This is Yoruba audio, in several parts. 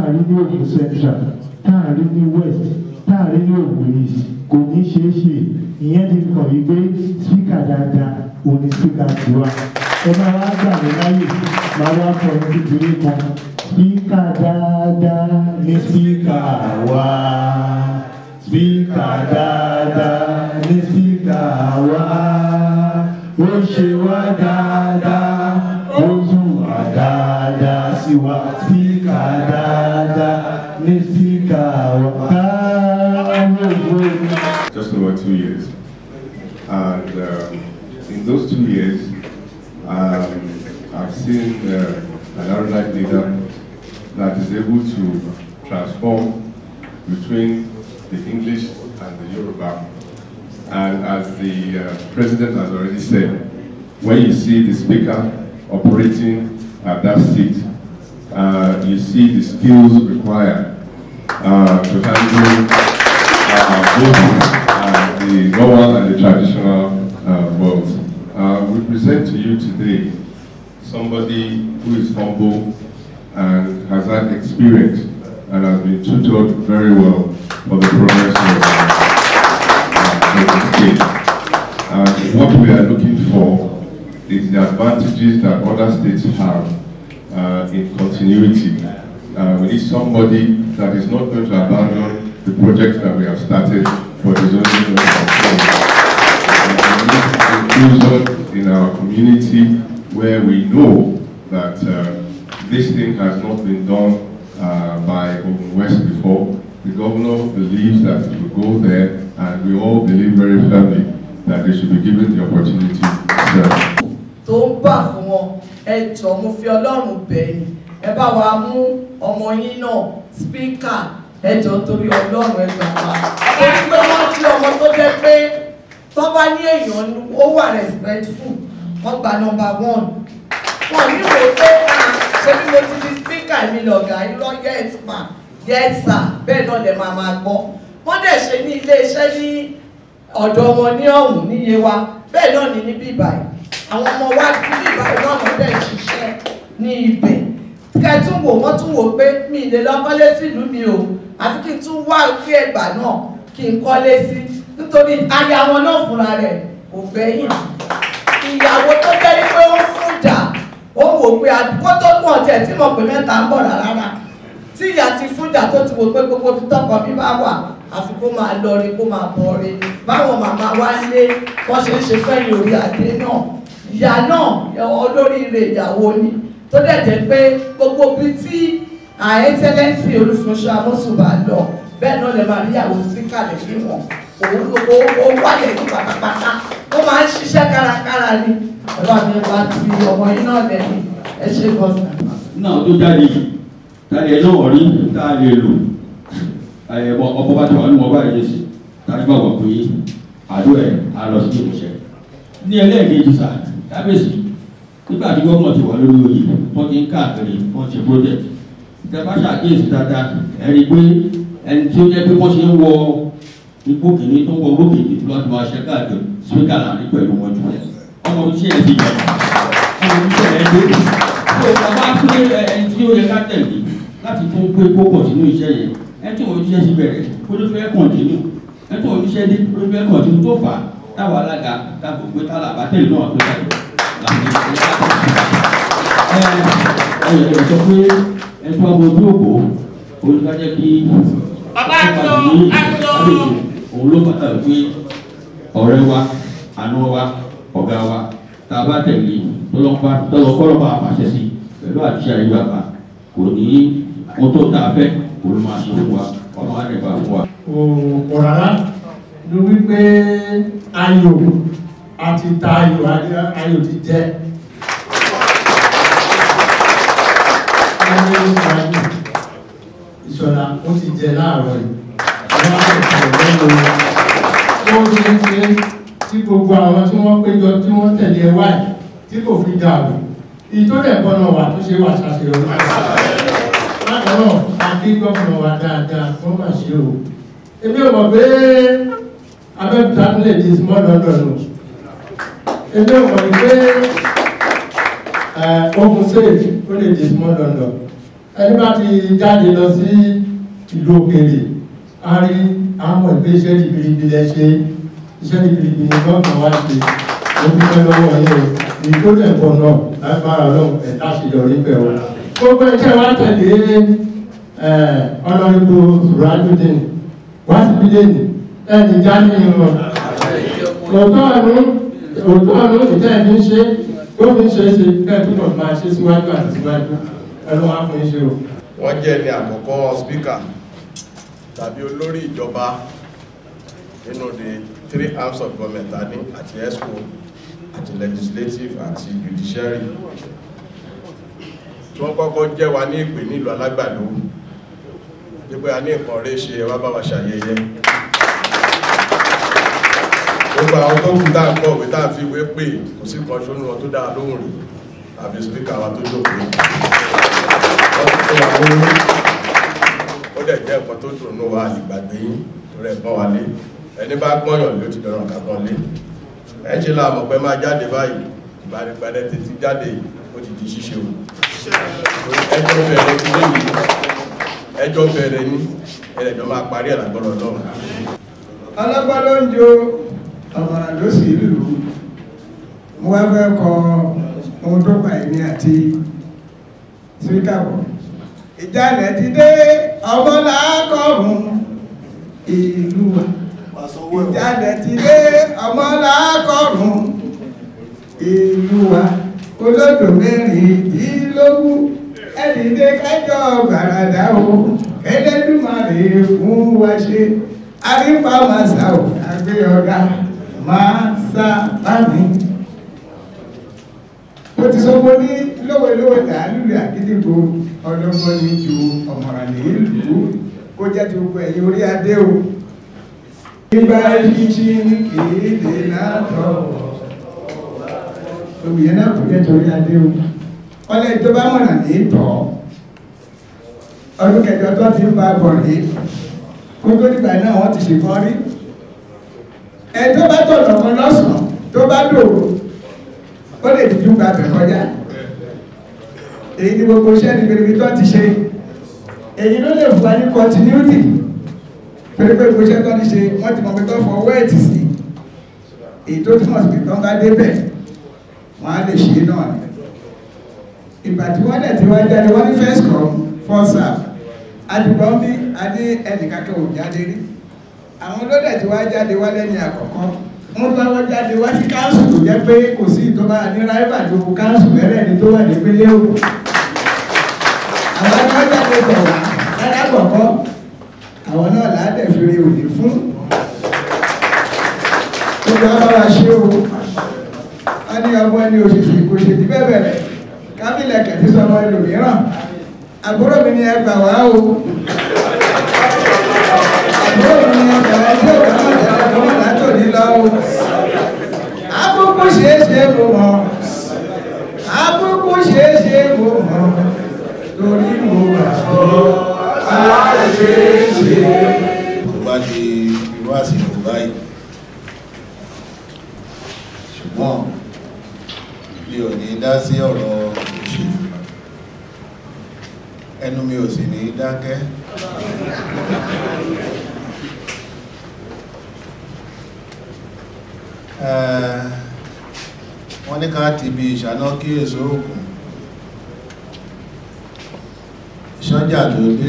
táàrí ní Ògùn central táàrí ní west táàrí ní Ògùn east kò ní ṣeé ṣe ìyẹn ti kàn yí pé spíkà dáadáa òun ni spíkà tiwa ẹ máa wá gbà mí láyè máa wá kọ ní kékeré kan spíkà dáadáa ní spíkà wa spíkà dáadáa ní spíkà wa ó ṣe wá dáadáa ó tún wá dáadáa sí wa spíkà dáadáa ní spíkà wa. Just over two years. And um, in those two years, um, I've seen uh, an erudite leader that is able to transform between the English and the Yoruba. And as the uh, president has already said, when you see the speaker operating at that seat, uh, you see the skills required uh, to handle uh, both uh, the normal and the traditional uh, world. Uh, we present to you today somebody who is humble and has had experience and has been tutored very well for the progress of uh, of the state. And what we are looking for is the advantages that other states have uh, in continuity. Uh, we need somebody that is not going to abandon the projects that we have started for the zoning of inclusion in our community where we know that uh, this thing has not been done uh, by Ogun West before. The governor believes that it will go there and we all believe very firmly that they should be given the opportunity to serve. tó ń bà fún wọn ẹ jọ̀ọ́ mo fi ọlọ́run bẹ̀yìn ẹ bá wa mú ọmọ yín náà spíkà ẹ jọ̀ọ́ torí ọlọ́run ẹ gbà wá. torí pé wọ́n jí ọmọ tó jẹ́ pé tó bá ní èèyàn ó wà respectful wọ́n gba number one. wọ́n ní wò pé ṣé bí mo ti di spíkà mi lọ̀gá irọ́ yes ma yes sir bẹ́ẹ̀ náà lè máa máa gbọ́. wọ́n dẹ̀ ṣe ní iléeṣẹ́ ní ọ̀dọ̀ wọn ní ọ̀hún níye wa bẹ́ẹ̀ náà ní níbí báyìí àwọn ọmọ wa níbí báyìí náà wọ́n dẹ̀ ṣiṣẹ́ ní ibẹ̀ kẹtùn wò wọ́n tún wò pé mi ì lè lọ kọ́lé sílùú mi o àfi kí n tún wá sí ẹgbà náà kí n kọ́lé sí nítorí aya wọn náà fúnra rẹ̀ kò gbẹ́yìn ìyàwó tó jẹ́ pé ó fún jà ó wò pé àdúgbò tó mú ọ̀tẹ̀ tí mo pè mẹ́ta ń bọ̀ rárá tí ìyá ti fún jà tó ti wò pé gbogbo ibi tọkọ mi bá wà àfi kó máa lọ rí kó máa bọ̀ rí báwọn màmá wa lé wọ́n ṣe ń ṣe fẹ́yìn orí adé náà ìyá náà olóríire ìyàwó ni tó dẹ̀ jẹ́ pé gbogbo ibi tí àẹ́tẹ́lẹ́sì olùfọṣọ amọ́sùnbà lọ bẹ́ẹ̀ náà lè máa rí ìyàwó síkà lè fi wọ̀n òun ó wálẹ̀ ní pátápátá ó máa ń ṣiṣẹ́ kárakára ni ọlọ́run ní bá ti ọmọ yín náà lẹ́yìn ẹ ṣe gọ́sà. náà tó jáde yìí tàbí ẹ náà rí tá a lè lò ẹ̀bọ ọkọ̀ bá ti wà nínú ọba ìjẹsì tàbí bá wà pé àdó ẹ̀ á lọ sí ìmúṣẹ. ní ẹlẹ́ẹ̀kejì sà kábíyèsí nígbà tí gómìnà ti wà lórí oyè wọ́n ti ń káàkiri wọ́n ti project ìjọba ṣàkíyèsí dáadáa ẹ̀rí pé ẹni tí ó jẹ́ pé wọ́n ṣe ń wọ ipò kìíní tó ń wọ owó kìíní tó láti máa ṣe káàkiri spíkà láàrin pẹ̀lú wọn jù lẹ̀ ọmọ oníṣẹ́ ẹ̀ ti jẹ ọmọ oníṣẹ́ ẹ̀ dé tó o bá pé ẹni tí ó yẹ ká tẹ̀lé láti tún gbé kókò sínú iṣẹ́ yẹn ẹni tí òun oníṣẹ́ ti bẹ̀rẹ̀ kó ló fẹ́ kọ̀ǹtínú ẹni tí òun oníṣẹ́ dé kó ló fẹ́ kọ̀ǹtínú tó fà á táwọn alága táwọn òpin tálà bá tẹ̀lé náà tó tẹ̀lé láti ẹ ẹ ẹ sọ pé ẹ tó àwọn ojú òpó olùkájẹ́ kí Bàbá àtò àtò. òun ló bàtà pé ọ̀rẹ́ wa àná wa ọ̀gá wa tá a bá tẹ̀lé tọ́lọ́kọ́rọ́ bá fàṣẹ sí pẹ̀lú àṣẹ ayé bàbá kò ní ohun tó tà fẹ́ kò ló máa ṣe fún wa ọ̀nà wa dẹ̀ bá fún wa. kò rárá ló wípé ayò àti ta ayò ayò ti jẹ ayò ayò ìṣọ̀lá ó ti jẹ láàárọ̀ yìí àwọn akẹ́kọ̀ọ́ lẹ́nu ó ṣe ń ṣe tí gbogbo àwọn tí wọ́n péjọ tí wọ́n tẹ̀lé ẹ wáyé tí kò fi dàrú ìtọ́lẹ̀ gbọ́nà wà tó ṣe wà ṣàṣeyọrí bákan náà adé gbọ́nà wà dáadáa wọ́n mà ṣe o èmi ò mọ̀ pé abẹ́òkúta tún lè di small london o èmi ò mọ̀ pé ogun state ó lè di small london ẹni bá ti jáde lọ sí ìlú òkèèrè a rí àmọ̀ ìpé iṣẹ́ ribiribi lẹ ṣe iṣẹ́ ribiribi ni gọ́ọ̀nà wá ṣe ó dúpẹ́ lọ́wọ́ yẹn èyí tó dẹ̀ pọ̀ náà lágbára ọlọ́run ẹ̀ láṣeyọrí bẹ̀ wọ́n. gbogbo ẹ̀jẹ̀ wá tẹ̀lé ọlọ́rìnbó sùràjùdín wá sí bílẹ̀nì ẹni jáde ìrọ̀ òótọ́ ẹ̀rú òótọ́ ẹ̀rú ìtẹ́ ẹ̀ fi ń ṣe ó fi ń ṣe é ṣe bẹ́ẹ̀ tó náà máa ṣe síwájú àti síwájú ẹ̀rọ wá fún iṣẹ́ o. wọ́n jẹ́ ní àkọ́kọ́ spíkà tàbí olórí ìjọba nínú the three arms of government tani àti exco àti legislative àti judiciary tí wọ́n kọ́kọ́ jẹ́ wa ní ìpè nílùú alágbàdo wípé a ní nǹkan rẹ̀ ṣe wá bá wa ṣàyẹyẹ gbogbo àwọn tó kù dáa kọ́ òwe táà fi wé pé kò sí kan ṣónú wọn tó dáa lóhùn rí àfi spíkà wa tó jókòó wọ́n ti fún wa lórí ó dẹ̀ jẹ́ nǹkan tó dùn ní wa ìgbàgbé yín tó rẹ̀ pọ́n wa lé ẹni bá gbọ́yàn ló ti dọ̀rọ̀ ká pọ́n lé ẹ ṣe la mọ̀ pé máa jáde báyìí ìbàdìgbàdẹ títí jáde ó ti di ṣíṣe o ẹjọ́ bẹ̀rẹ̀ ilé yìí ẹjọ́ bẹ̀rẹ̀ ní ẹlẹ́jọ́ máa parí ẹ̀ lágbọ́dọ̀ lọ́rùn ọlọ́gbọ́n ló ń jo ọ̀mọ̀ràn ló sì lù ú mo wá fẹ́ kọ ohun tó pa èmi àti síkàbọ̀ ìjàlẹ̀ ti dé ọmọ làákọ̀ọ̀rùn ìlú wa ìjàlẹ̀ ti dé ọmọ làákọ̀ọ̀rùn ìlú wa olódò mẹ́rìndínlógún ẹ̀dìdé kájọ gbàràdà o ẹlẹ́dùmarè fún wa ṣe àrípa màsà ò àgbé ọ̀gá máa sá bámi. ó ti sọ pé ní lówelówe làálùlù àgídìgbò ọlọ́gbọ́n ní ju ọ̀mọ̀ràn ní ìlú kó jẹ́ ti gbogbo ẹ̀yìn orí adé o. nígbà yíṣí kìí lè látọ̀ òmìnira náà kò jẹ́ ti orí adé o. ọlẹ́ tó bá mọ̀nà ní tọ̀ ọdún kẹjọ tó ti ń bá bọ̀ rèé kótó nígbà náà wọ́n ti ṣe fọ́n rí ẹ tó bá tọ̀nà kan lọ́sàn tó bá dòwò ó lè dìjú gba bẹ̀ kọjá èyí ni gbogbo iṣẹ́ ní pèrèpè tó ti ṣe èyí ló lè fún wa ní continuity pèrèpè gbogbo iṣẹ́ tó ti ṣe wọ́n ti mọ̀ pé tó fọwọ́ ẹ̀ tì sí èyí tó túmọ̀ sí pé tó ń bá débẹ̀ wọ́n á lè ṣe náà ni ìgbà tí wọ́n dẹ̀ ti wá jáde wọ́n ní first come first serve àdìgbọ́n bí adé ẹnìkankan ò jáde rí àwọn olódẹ̀ tí wá jáde wá lẹ́ni àkọ́kọ́ wọ́n bá wọ́n jáde wá sí káńsù tó jẹ́ pé kò sí ìtọ́ba ní ráìbà tó kú káńsù mẹ́rẹ̀ ní tó wà ní pélé o àwọn ẹgbẹ́ jáde bọ̀ wá lára kọ̀ọ̀kọ́ àwọn náà ládẹ̀ fèrè òní fún gbogbo abára ṣe o a ní ọmọ ẹni òṣìṣẹ́ kò ṣe ti bẹ́ẹ̀ bẹ̀rẹ̀ kábílẹ̀ kẹ̀tí sọmọ ẹlòmíràn àbúrò mi ni ẹ gbà wá o àbúrò mi ni ẹ gbà wá tí ò bá mọ̀ tẹ́lẹ̀ fún ọ̀la tó ní lọ o àkókò ṣeé ṣe mo mọ̀ àkókò ṣeé ṣe mo mọ̀ torí mo gbà ọ́ àṣeéṣe. tó bá di irú àsìkò báyìí ṣùgbọ́n mi ò ní dá sí ọ̀rọ̀ òṣèlú ẹnu mi ò sì ní dákẹ́ wọ́n ní ká ti bí ìṣáná kí èso ògùn sọ́jà tó dé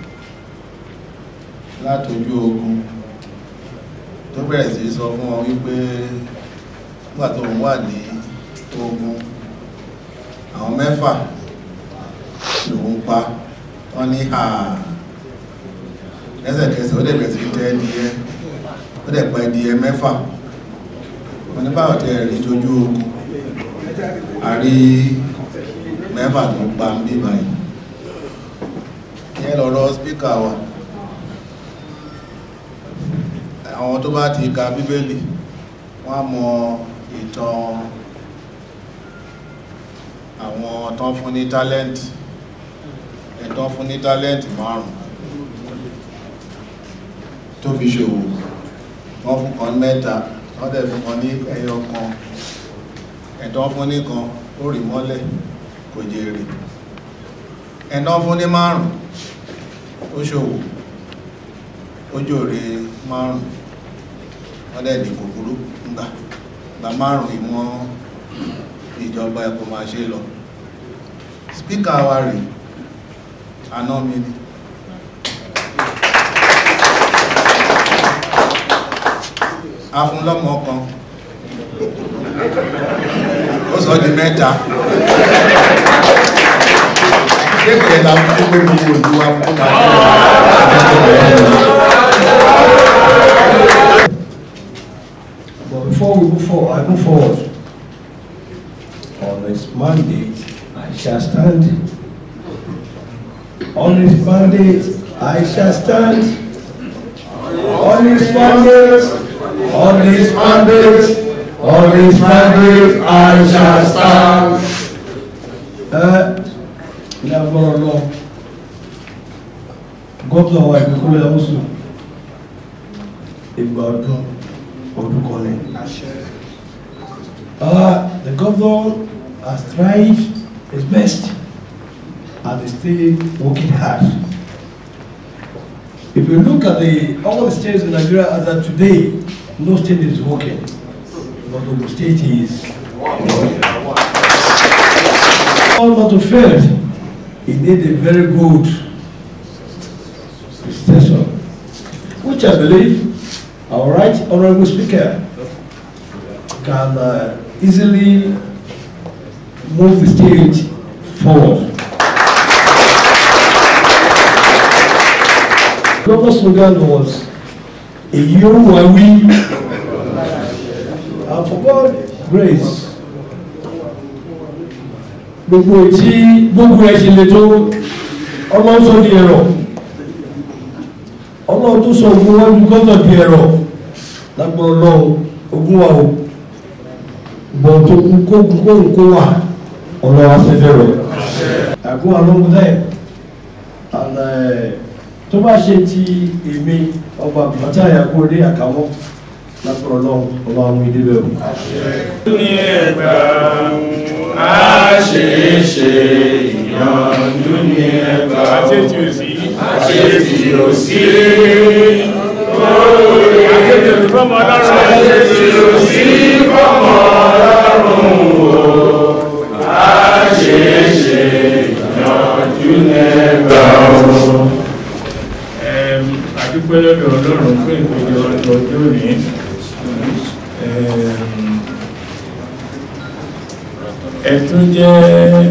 látojú ogun tó bẹ̀rẹ̀ sí sọ fún wọn wípé nígbà tó ń wà ní ogun àwọn mẹ́fà lòun pa wọ́n ní ha lẹ́sẹ̀kẹsẹ̀ ó dẹ̀bẹ̀ sí tẹ́ ẹdìyẹ ó dẹ̀ pa ẹdìyẹ mẹ́fà wọ́n ní báwọn tẹ́ rí tójú ogun a rí mẹ́fà tó pa ń bí báyìí ìyẹn lọ́rọ̀ spíkà wa àwọn tó bá ti ka bíbélì wọ́n mọ ìtàn àwọn tán fún ní tálẹ́ǹtì ẹ̀tọ́ fún ní tálẹ́ǹtì márùn tó fi ṣòwò wọ́n fún kan mẹ́ta wọ́n dẹ̀ fún kan ní ẹyọ kan ẹ̀tọ́ fún ní kan ó rí mọ́lẹ̀ kò jèrè ẹ̀nà fún ní márùn ó ṣòwò ó jòrè márùn wọ́n dẹ̀ ní kòkúrú ńgbà gba márùn ìmọ̀ ìjọba ẹ̀kọ́ máa ṣe lọ spíkà wa rè àná mi ni afúnlọ́mọ kan ó sọ di mẹ́ta kéèkéè la fún pé gbogbo ìlú wa fún But before we move forward, I move forward on this mandate, I shall stand. On this mandate, I shall stand. On this mandate, on this mandate, on this mandate, I shall stand. Ẹ ní agbọ́rọ̀ lọ, gómìnà wa ìpínlẹ̀ Ọ̀ṣun, ìgbà ọdún ọdún kan ní. Uh, the governor has tried his best and is still working hard. If you look at the all the states in Nigeria as of today, no state is working, but the state is. All not to fail, it need a very good session, which I believe our right honorable speaker can uh, easily move the stage forward. Governor's slogan was a year where we and for God grace gbogbo tí gbogbo ẹ ṣe le tó ọlọ́run sọ di ẹ̀rọ ọlọ́run tó sọ ogun wájú gọ́nà di ẹ̀rọ lágbọ́n ọlọ́run ogun wa o bọ̀ tó kú kó kú kó kó wà ọlọ́run afẹ́fẹ́ rẹ̀ àgọ́ alóhun náà and uh, tó bá ṣe ti èmi ọba bàtà àyàkó ní àkàwọ́ lágbọ́n ọlọ́run ọba àwọn ìdíbẹ̀ o. ní ẹgbà á ṣe é ṣe ìyànjú ní ẹgbà àṣetì ò sí àṣetì ò sí àṣetì ò sí fọmọ ọlọ́run àṣetì ò sí fọmọ ọlọ́run o á ṣe é ṣe ìyànjú ní ẹgbà o. àdúpẹ́ lọ́dọ̀ ọlọ́run fún ìpéjọ ọjọ́ òní ẹ̀tún jẹ́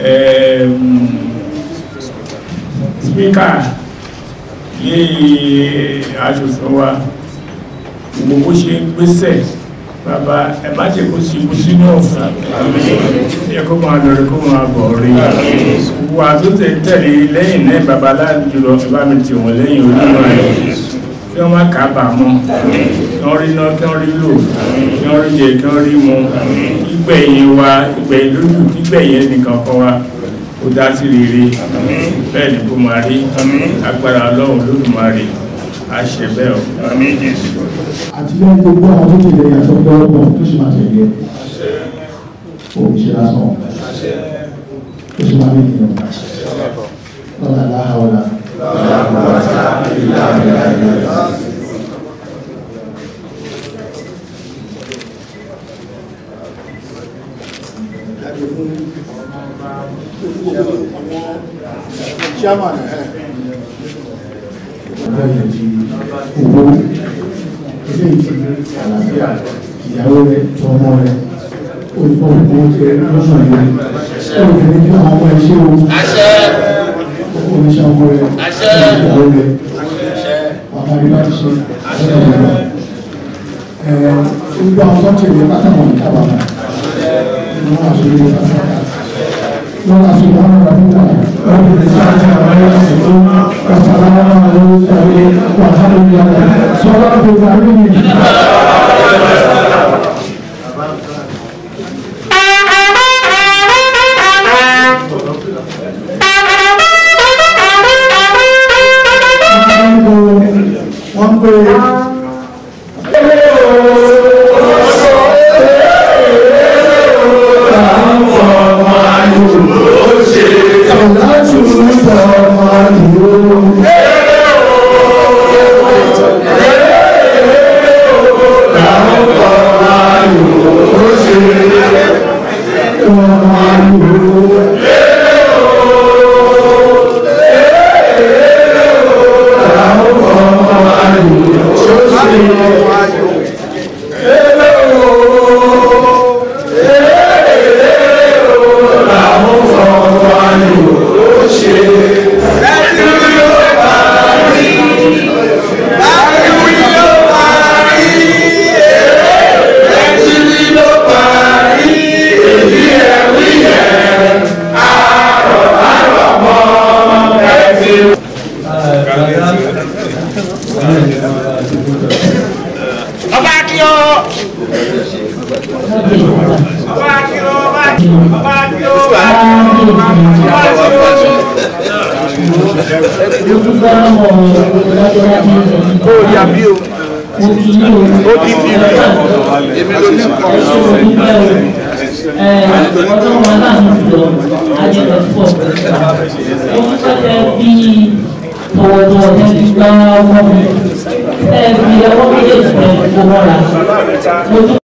spíkà lé aṣòfin wa gbogbo ṣe ń gbésẹ̀ bàbá ẹ má jẹ́ kó sí ikú sínú ọ̀fún ẹ kó máa lọ rí kó máa bọ̀ rí gbogbo àtúntẹ̀ tẹ̀lé lẹ́yìn náà bàbá láàjùlọ ẹ bá mi tì wọ́n lẹ́yìn olúwa rẹ̀ kí wọ́n má kábàámọ̀ kí wọ́n rí náà kí wọ́n rí lò kí wọ́n rí jẹ kí wọ́n rí mu ìgbẹ̀yìn wa ìgbẹ̀yìn lójú ìgbẹ̀yìn ẹnìkan kan wa ó dá sí rere bẹ́ẹ̀ ni kó máa rí agbára ọlọ́run lódùmarè àṣẹ bẹ́ẹ̀ o. àti lẹ́yìn gbogbo àwọn tó tẹ̀lé yàtọ̀ pé ọgbọ̀n tó sì máa tẹ̀lé òun ṣe lásán ó sì máa ní ìyẹn lọ́la láhàwọ́lá. chairman ẹ̀ ọ̀rẹ́ ti owó ilé ìtì àlàáfíà ìyàwó rẹ̀ tọmọ rẹ̀ olùfọwọ́pọ̀ oúnjẹ lọ́sàn yìí olùkẹ́ni fún àwọn ọmọ ẹṣẹ́ o oníṣẹ́ ọmọ rẹ̀ ìyàwó rẹ̀ bàbá rí bá ti ṣe lọ́sàn yìí lọ. gbogbo àwọn tó ń tẹ̀lé pátákọ̀ ní kábàámà ni wọ́n á ṣe ilé pátákà wọ́n á ṣe wọ́n rà nígbà wọ́n fi lè ṣáà ṣe àwọn ẹ̀rọ ìṣètò ọ̀sán àwọn ọmọ ẹ̀rọ ìṣètò wàhálà ìyàwó sọ́wọ́n tó gbà rí mi. wọ́n pè é. ọlọ́run aláàánú jùlọ ajẹ́pẹ̀ pọ̀ ó ń pẹ́tẹ́ bí tọwọ́tọwọ́ tẹ́lẹ̀ gbá ọmọ mi tẹ́lẹ̀ bí ọwọ́ méjèèjì tẹ́lẹ̀ kó mọ́ra mo tún